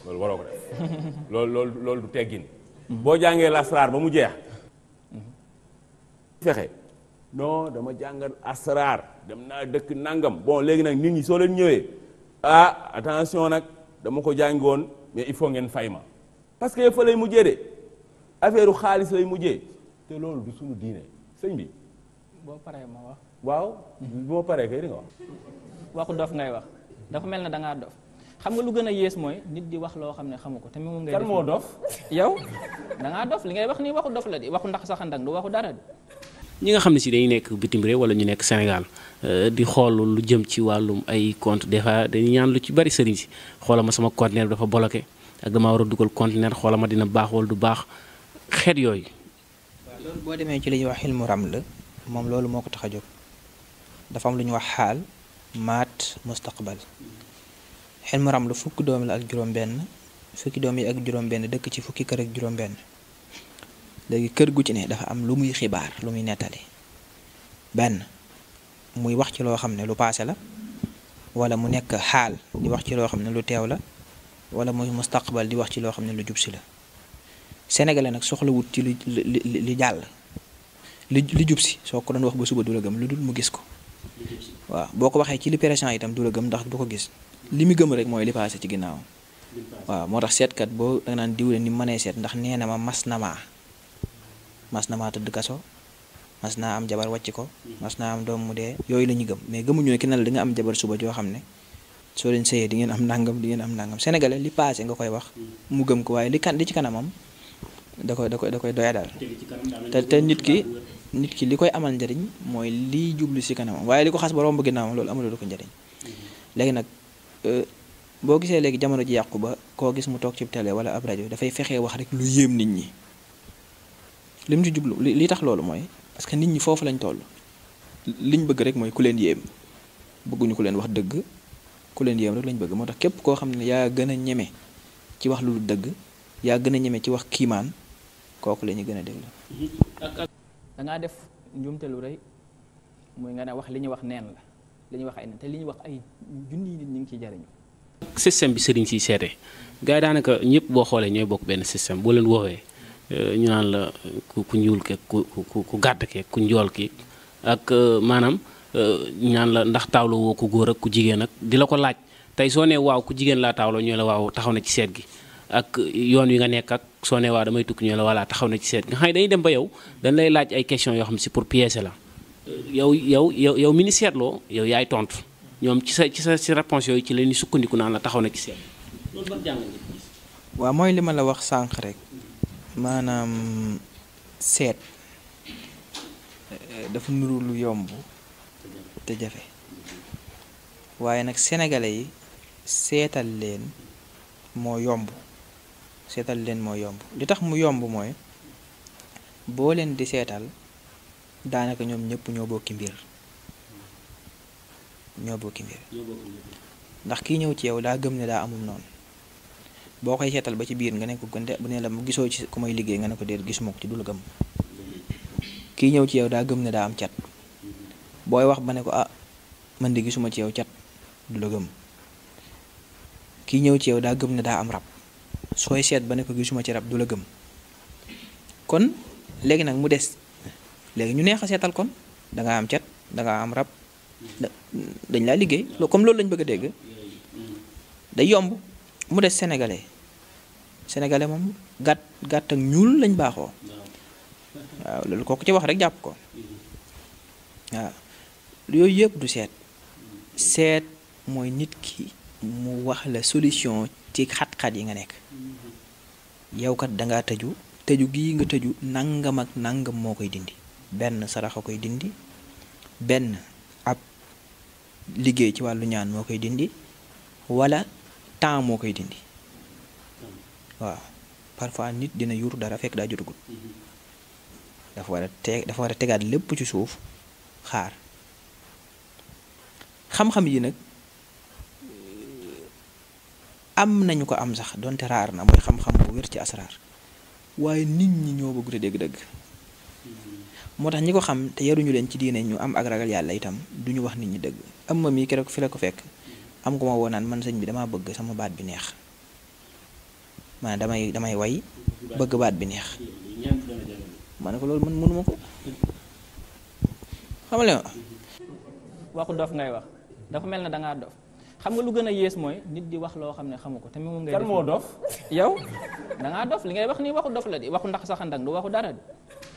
loolu waroo ko def loolu loolu loolu du teggin boo jàngee lasraar ba mu jeex fexe non dama jàngal asraar dem naa dëkk nangam bon léegi nag nit ñi soo leen ñëwee ah attention nag dama ko jàngoon mais il faut ngeen fay ma parce que fa lay mujjee de affaire xaalis lay mujjee te loolu du suñu diine sëñ bi boo paree ma wax waaw bu ma paree kay di nga wax waxu dof ngay wax dafa mel ne da ngaa dof xam nga lu gën a yées mooy nit di wax loo xam ne xamu ko te moom ngay kan def moo dof yow da ngaa dof li ngay wax nii waxu dof la di waxu ndax saxandak du waxu dara di ñi nga xam ne si dañuy nekk bitim réew wala ñu nekk Sénégal euh, di xool lu jëm ci wàllum ay compte des fois dañuy ñaan lu ci bari sëriñ si xoola ma sama conteneur dafa bloqué ak damaa war a dugal conteneur xoola ma dina baax wala du baax xeet yooyu loolu boo demee ci li ñuy wax xilmu ram la moom loolu moo ko tax a jóg dafa am lu ñuy wax xaal maat mustaqbal xilmu ram la fukki doom la ak juróom-benn fukki doom yi ak juróom-benn dëkk ci fukki kër ak juróom-benn léegi kër gu ci ne dafa am lu muy xibaar lu muy nettali benn muy wax ci loo xam ne lu paase la wala mu nekk xaal di wax ci loo xam ne lu teew la wala muy mustaqbal di wax ci loo xam ne lu jub si la sénégalais nag soxlawut ci li li li li jàll li li jub si soo ko doon wax ba suba du la gëm lu dul mu gis ko waaw boo ko waxee ci li présent itam du la gëm ndax du ko gis li mu gëm rek mooy li paase ci ginnaaw waaw moo tax seetkat boo da nga naan diwle ni mu mënee seet ndax nee na ma mas na maa mas na maa tëdd kaso mas naa am jabar wàcc ko mas naa am doom mu dee yooyu la ñu gëm mais gëmuñu ne ki ne la di nga am jabar suba joo xam ne soo leen sëyee di ngeen am nangam di ngeen am nangam sénégalais li paase nga koy wax mu gëm ko waaye li kan li ci kanamam da koy da koy da koy doya daal te te nit ki nit ki li koy amal njariñ mooy liy jublu si kanamam waaye li ko xas ba romb ginnaawam loolu amuloo ko njariñ léegi nag boo gisee léegi jamono ji yàqu ba koo gis mu toog ci télé wala ab rajo dafay fexee wax rek lu yéem nit ñi lim ci jublu li li tax loolu mooy parce que nit ñi foofu lañ toll liñ bëgg rek mooy ku leen yéem bëgguñu ku leen wax dëgg ku leen yéem rek lañ bëgg moo tax képp koo xam ne yaa gën a ñeme ci wax lu dul dëgg yaa gën a ñeme ci wax kiimaan kooku la ñu gën a déglu. da ngaa def njuumte lu rëy muy nga ne wax li ñuy wax neen la li ñuy wax ay neen te li ñuy wax ay junni nit ñi ngi ciy jariñu système bi sëriñ si seete gars yi daanaka ñëpp boo xoolee ñooy bokk benn système boo leen woowee ñu naan la ku ku ñuul keeg ku ku ku gàtt keeg ku njool ki ak maanaam ñu naan la ndax taawlo woo ku góor ak ku jigéen ak di la ko laaj tey soo nee waaw ku jigéen laa taawlo ñoo la waaw taxaw na ci seet gi ak yoon wi nga nekk ak soo nee waaw damay tukki ñoo la voilà taxaw na ci seet gi nga xam ne dañuy dem ba yow dañ lay laaj ay questions yoo xam si pour piéger la yow yow yow yow mi ni seetloo yow yaay tontu ñoom ci sa ci sa ci réponse yooyu ci la ñuy sukkandiku naan la taxaw na ci seet loolu ban jàng nga gis waaw mooy li ma la wax sànq rek maanaam seet dafa nuru lu yomb te jafe waaye nag sénégalais yi seetal leen moo yomb seetal leen moo yomb li tax mu yomb mooy boo leen di seetal daanaka ñoom ñëpp ñoo bokki mbir ñoo bokki mbir ndax kii ñëw ci yow daa gëm ne daa amul noonu boo koy seetal ba ci biir nga ne ko gënte bu ne la mu gisoo ci ku may liggéey nga ne ko déet gisuma ko ci du la gëm kii ñëw ci yow daa gëm ne daa am cat booy wax ba ne ko ah man de gisuma ci yow cat du la gëm kii ñëw ci yow daa gëm ne daa am rab sooy seet ba ne ko gisuma ci rab du la gëm kon léegi nag mu des léegi ñu neex a seetal kon da nga am cat da nga am rab dañ laa liggéey comme loolu lañ bëgg a dégg day yomb mu des sénégalais sénégalais moom gàtt gàtt ak ñuul lañ baaxoo waaw loolu kooku ci wax rek jàpp ko waaw yooyu yëpp du seet seet mooy nit ki mu wax la solution ci xat-xat yi nga nekk yow kat dangaa tëju tëju gii nga tëju nangam ak nangam moo koy dindi benn sarax a koy dindi benn ab liggéey ci wàllu ñaan moo koy dindi wala temps moo koy dindi waaw parfois nit dina yur dara fekk daa jotagut dafa war a te dafa war a tegaat lépp ci suuf xaar xam-xam yi nag am nañu ko am sax donte raar na mooy xam-xam bu wér ci asraar waaye nit ñi ñoo bëgg te dégg-dëgg moo tax ñi ko xam te yaruñu leen ci diine ñu am ak ragal yàlla itam duñu wax nit ñi dëgg am ma mii keroog fi la ko fekk am ko ma woo naan man sëñ bi damaa bëgg sama baat bi neex maanaam damay damay way bëgg baat bi neex ma ne ko loolu man mënuma ko xamale ma waxu dof ngay wax dafa mel ne da ngaa dof xam nga lu gën a yées mooy nit di wax loo xam ne xamu ko te moom ngay kan def moo dof yow da ngaa dof li ngay wax nii waxu dof la di waxu ndax saxandak du waxu dara di